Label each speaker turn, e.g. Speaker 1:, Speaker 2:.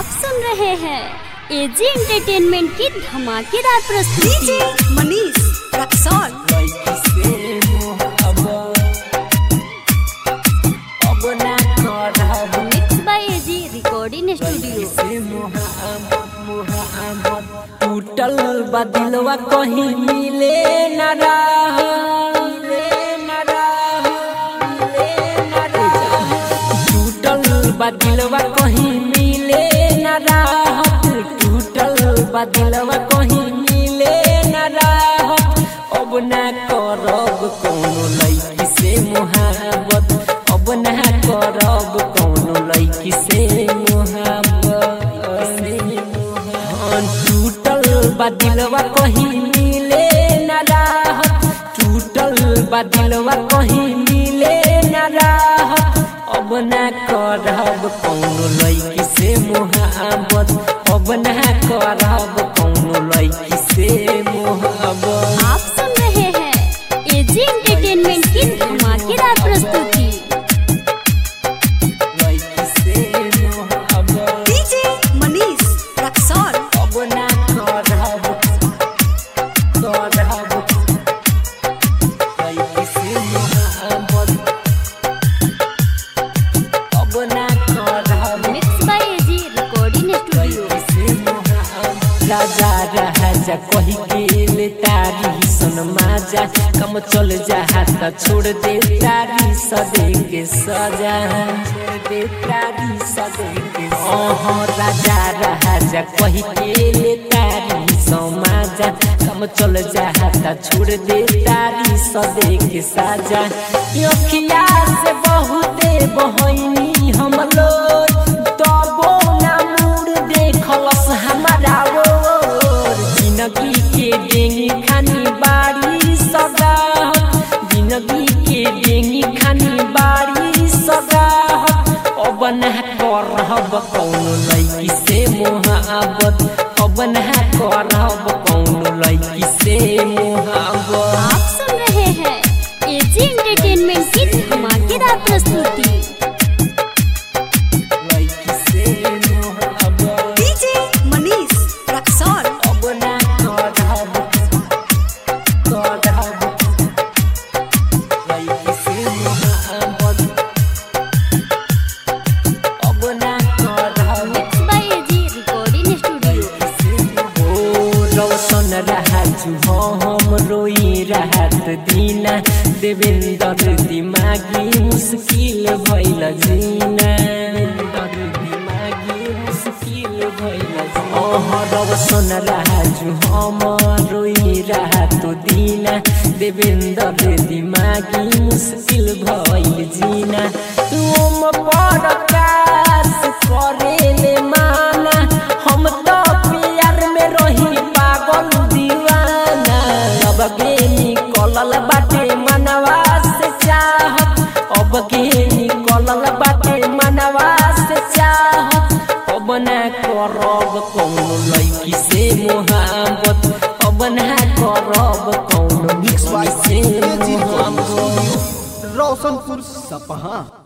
Speaker 1: आप सुन रहे हैं एजी एंटरटेनमेंट की धमाकेदार प्रस्तुति
Speaker 2: DJ Manish Raxaul
Speaker 1: mix by AG recording studio
Speaker 3: टूटल बदिलवा कहीं मिले न रहा टूटल बदिलवा कहीं मिले न राहत टूटल बदिलवा कहीं मिले न राहत अब ना करब कौनो लड़की से मोहब्बत अब ना करब कौनो लड़की से मोहब्बत हाँ, टूटल बदिलवा कहीं मिले न राहत टूटल बदिलवा कहीं मिले न राहत अब ना करब कौनो लड़की से मोहब्बत अब ना करब कौनो लड़की से मोहब्बत
Speaker 1: आप सुन रहे हैं एजी एंटरटेनमेंट की धमाकेदार प्रस्तुति
Speaker 3: लड़की से मोहब्बत
Speaker 2: डीजे मनीष रक्सौल
Speaker 3: अब ना करब करब लड़की से मोहब्बत अब ना करब
Speaker 1: mix by AG recording studio
Speaker 3: राजा राजा कही के ले तारी सन माजा कम चल जा हाथ छोड़ दे तारी सदे के सजा छोड़ दे तारी सदे के ओह राजा राजा कही के ले तारी सन माजा कम चल जा हाथ छोड़ दे तारी सदे के साजा अखिया से बहुते बहनी हम लोग तबो ना मुड़ देखलस हमारा ओर जिंदगी के डेंगी खानी बाड़ी सगा जिंदगी के डेंगी खानी बाड़ी सगा अब ना करब कौनो लड़की से मोहब्बत अब ना करब कौनो लड़की से मोहब्बत
Speaker 1: आप सुन रहे हैं एजी एंटरटेनमेंट की धमाकेदार प्रस्तुति
Speaker 3: लड़की से मोहब्बत
Speaker 2: डीजे मनीष रक्सौल
Speaker 3: अब ना करब करब लड़की से मोहब्बत अब ना करब
Speaker 1: mix by AG recording studio
Speaker 3: ओ रौशन राजू हम रोई राहत दीना देवेंद्र दिमागी मुश्किल भइल जीना देवेंद्र दिमागी मुश्किल भइल ओह रौशन राजू हम रोई राहत दीना देवेंद्र दिमागी मुश्किल भइल जीना तुम प्रकाश करेले माना हम तो प्यार में रही पागल दीवाना अब के निकलल बाटे मनवा से चाहत अब के निकलल बाटे मनवा से चाहत अब ना करब कौनो लड़की से मोहब्बत अब ना करब कौनो लड़की से मोहब्बत
Speaker 4: रोशनपुर सपहा